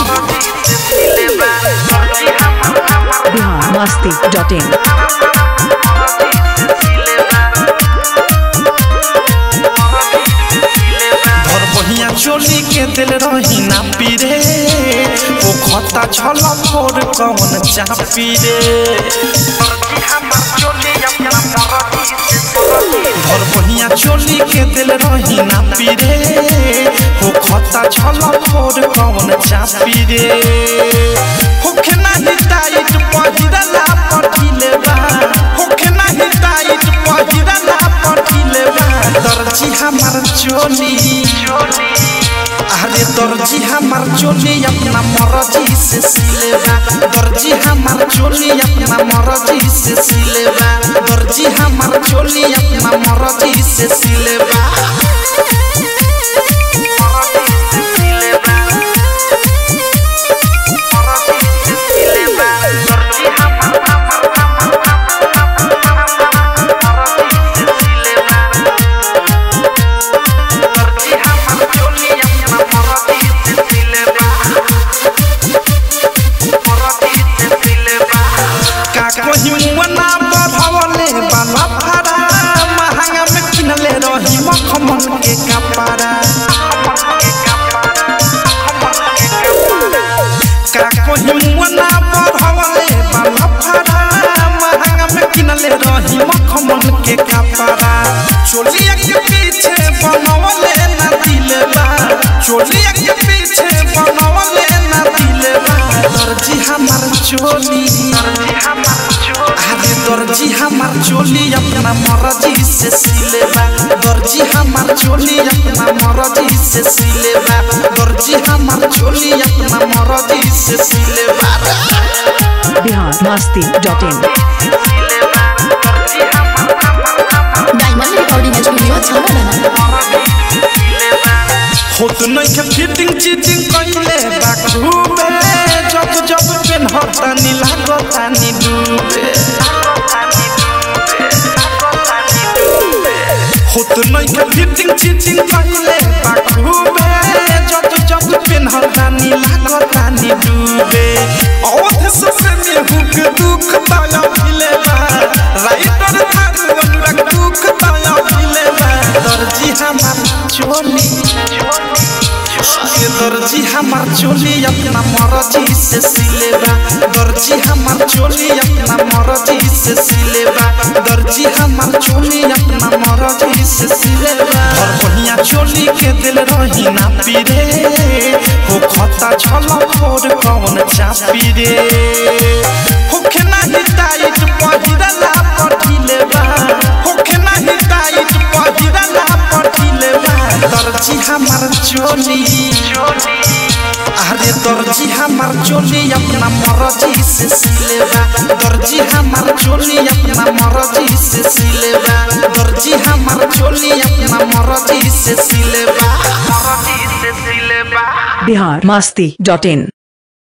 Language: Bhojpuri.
बिहार मस्ती डॉट इन धर बहिया चोली के दिल रही ना पीरे वो खता छल फोर कौन चापी रे धर बहिया चोली के दिल रही ना पीरे वो खता छल फोर कौन चापी रे होखे नाही टाइट पहिरला पठिले बा होखे नाही टाइट पहिरला पठिले बा दर्जी हमार चोली अरे दर्जी हमार चोली अपना मर्जी से सिलेबा दर्जी हमार चोली अपना मर्जी से सिलेबा दर्जी हमार चोली अपना मर्जी से सिलेबा का कहीं मना बढ़वले बाला फारा महंगा में किनले रही मखमल के कपड़ा का कहीं मना बढ़वले बाला फारा महंगा में किनले रही मखमल के कपड़ा चोलिया के पीछे बनवले ना दिलबा चोलिया के पीछे बनवले ना दिलबा दर्जी हमार चोली अरे दर्जी हमार चोली अपना मर्जी से सिलेबा दर्जी हमार चोली अपना मर्जी से सिलेबा दर्जी हमार चोली अपना मर्जी से सिलेबा Bihar Masti dot in diamond recording studio छाना होत नहीं के फिटिंग चीटिंग कइले बा खूबे जब जब पेन होता नी लागता नी डूबे होत नहीं के फिटिंग चीटिंग कइले बा खूबे जब जब पेन होता नी लागता नी डूबे औध से में हुक दुख ताया मिले बा राइटर थार अनुराग दुख ताया मिले बा दर्जी हमार चोली ये दर्जी हमार चोली अपना मर्जी से सिलेबा दर्जी हमार चोली अपना मर्जी से सिलेबा दर्जी हमार चोली अपना मर्जी से सिलेबा और बढ़िया चोली के दिल रही ना पीरे हो खता छल फोर कौन चापी रे होखे नाही टाइट पहिरला पठिले बा होखे नाही टाइट पहिरला पठिले बा दर्जी हमार चोली अरे दर्जी हमार चोली अपना मर्जी से सिलेबा दर्जी हमार चोली अपना मर्जी से सिलेबा दर्जी हमार चोली अपना मर्जी से सिलेबा बिहार मस्ती डॉट इन